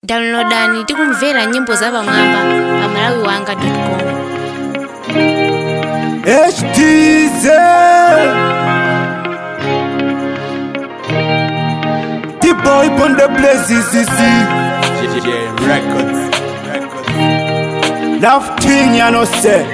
downloadani tikumvera nyimbo za pamwamba pa malawi wanga com HTZ The boy on the place is Records. Records. Love thing you know say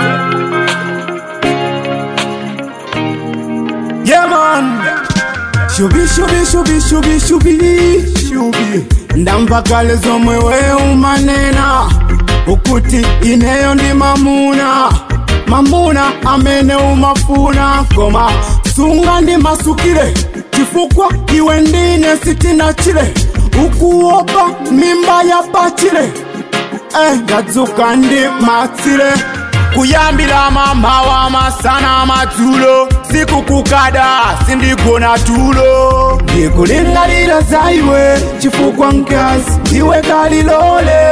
Yeah man Shubi shubi shubi shubi shubi shubi ndamvakale zomwe we umanena ukuti ineyo ndi mamuna mamuna amene umafuna koma sunga ndi masukire chifukwa iwe ndine sitinachire ukuopa mimba ya pachire eh, ndadzuka ndi matsire kuyambira mamawa masana madzulo sikukukada sindigona tulo ndikulingalira za iwe chifukwa mkazi ndiwe kalilole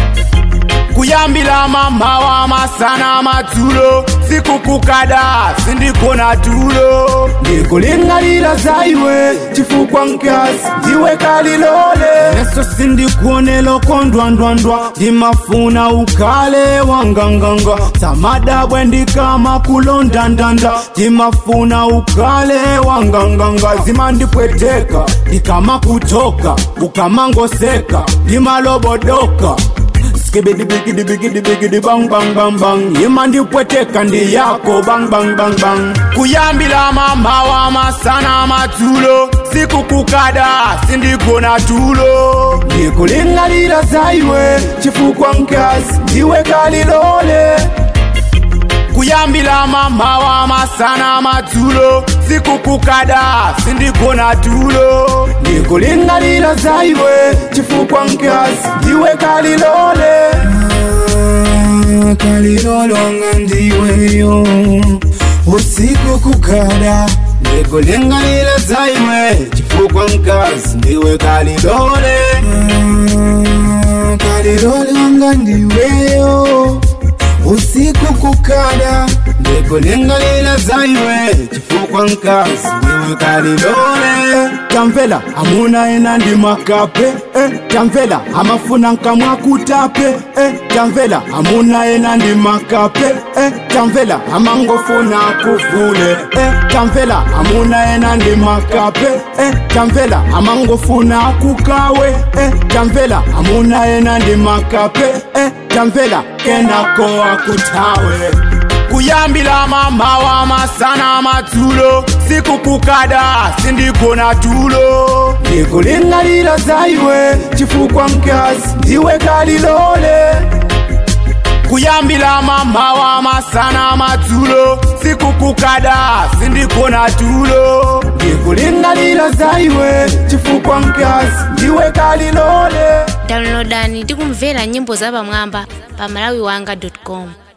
kuyambira mamawa masana madzulo sikukukada sindigona tulo ndikulingalira za iwe chifukwa mkazi ndiwe kalilole neso sindikuonelo kondwandwandwa ndimafuna ukale wanganganga samadabwe ndikama kulondandanda ndimafuna ukale wanganganga zimandipweteka ndikama kutoka ukamangoseka ndimalobodoka skibidi bigidi bigidi bigidi bang bang bang bang yima ndipweteka ndi yako bang bang bang bang kuyambira mamawa masana madzulo sikukukada sindigona tulo ndikulingalira za iwe chifukwa mkazi ndiwe kalilole kuyambira mamawa masana madzulo sikukukada sindigona tulo ndikulingalira za iwe chifukwa mkazi ndiwe kalilole Ah, kalilolonga ndiweyo usiku kukada ndikulingalira za iwe chifukwa mkazi ndiwe kalilole Ah, kalilolonga ndiweyo usiku kukada ndikulingalira za iwe chifukwa mkazi ndiwe kalilole tamvela amuna ena ndi makape eh, tamvela amafuna nkamwa kutape eh, tamvela amuna ena ndi makape eh, tamvela amangofuna kuvule eh, tamvela amuna ena ndi makape eh, tamvela amangofuna kukawe eh, tamvela amuna ena ndi makape eh, tamvela kenako akutawe kuyambira mamawa masana madzulo sikukukada sindigona tulo ndikulingalira za iwe chifukwa mkazi ndiwe kalilole kuyambira mamawa masana madzulo sikukukada sindigona tulo ndikulingalira za iwe chifukwa mkazi ndiwe kalilole downloadani tikumvera nyimbo za pamwamba pa malawi wanga com